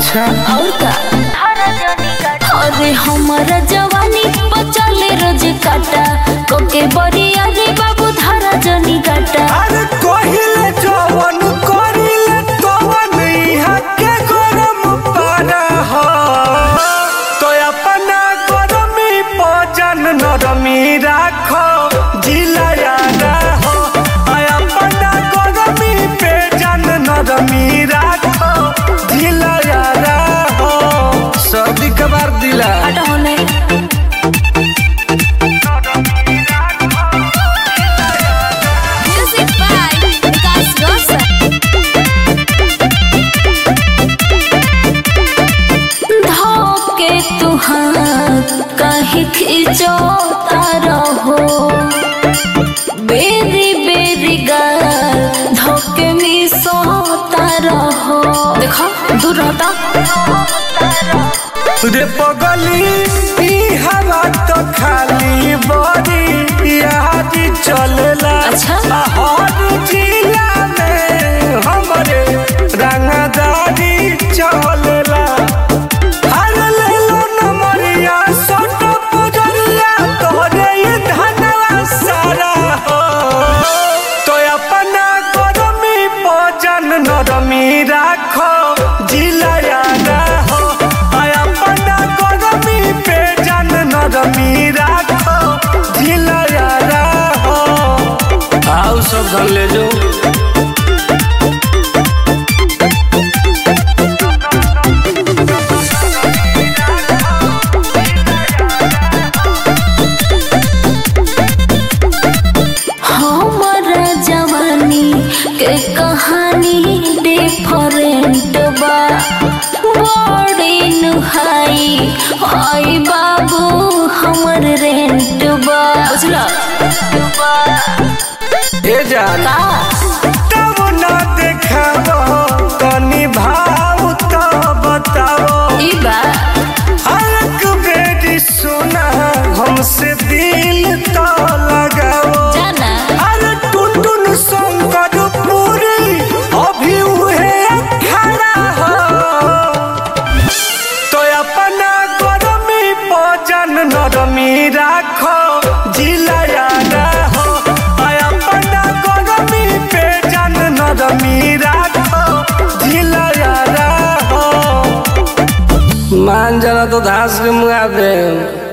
अच्छा और का अरे हमारा जवानी बचले रोज काटा कोके बरिया रे बाबू धारा जनी काटा अरे कहिले जवन करिले तवन इहाँ के गरम पारा हो तो अपना गरमी पजन नरमी राखो जिलाया हो आ अपना गरमी पे जन नरमी राखो जिलाया हो सर्दी के बार दिला हटा होने म्यूजिक बाय विकास रोशन धोके तू हाथ कहीं खींचो रहो बेरी बेरी गाल धोके मिसो रहो देखो दूर हटा रे पगली ई हवा तो खाली बड़ी यादी चलेला अच्छा। आ हर जिला में हमरे रंगदारी चलेला हर लेलो नमरिया सोट पुजरिया तोरे ये धनवा सारा हो तो अपना गरमी पजन नरमी राखो जिलाया हो आ अपना गरमी पे जन नरमी राखो जिलाया हो आओ सब धन ले जाओ हमारा जवानी के कहानी डिफरेंट बा बड़ी नुहाई आई बाबू हमर रेंट बा बुझला ए जान का तब ना देखाबो तनी भाव तो बताओ ई बा हरक बेटी सुना हमसे दिल तो लगाओ जाना अरे टुनटुन शंकर पूरी अभी उहे खड़ा हो तो अपना गरमी पजन नरमी राखो जिलाया हो आ अपना गरमी पे जन नरमी राखो जिलाया हो मान जाना तो धास के मुआ दे